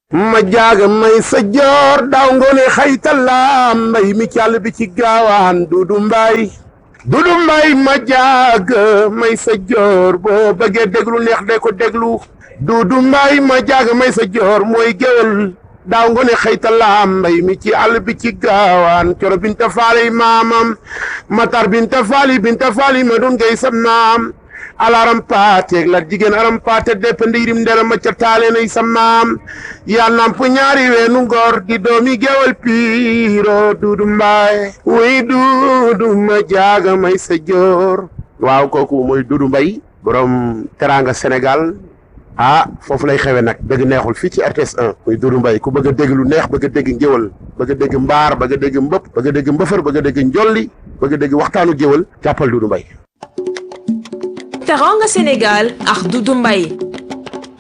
ma jaaga may sa joor daaw ngoone xaytalaam mbay mi càll bi ci gaawaan dudu mbay dudu mbay ma jaaga may sa joor boo bëggee déglu neex de ko déglu dudu mbay ma jaaga may sa joor mooy géwél daaw ngoone xaytalaam mbay mi ci àll bi ci gaawaan coro binta faali maamam matar binta faali binta faali ma dun gay sa maam alaram paateeg la jigéen aram paate depp ndiirim ndera ma ca taale nay sa maam yaa namp ñaari weenu ngor di doomi gewal piiro duudu mbaay wuy duudu ma jaaga may sa joor waaw kooku mooy duudu mbay borom teranga sénégal ah foofu lay xewe nag dëgg neexul fii ci RTS 1 muy duudu mbay ku bëgg a dégg lu neex bëgg a dégg ngéwal bëgg a dégg mbaar bëgg a dégg mbëpp bëgg a dégg mbëfër bëgg a dégg njolli bëgg a dégg waxtaanu géwal jàppal duudu mbay Teranga Sénégal ak Doudou Mbaye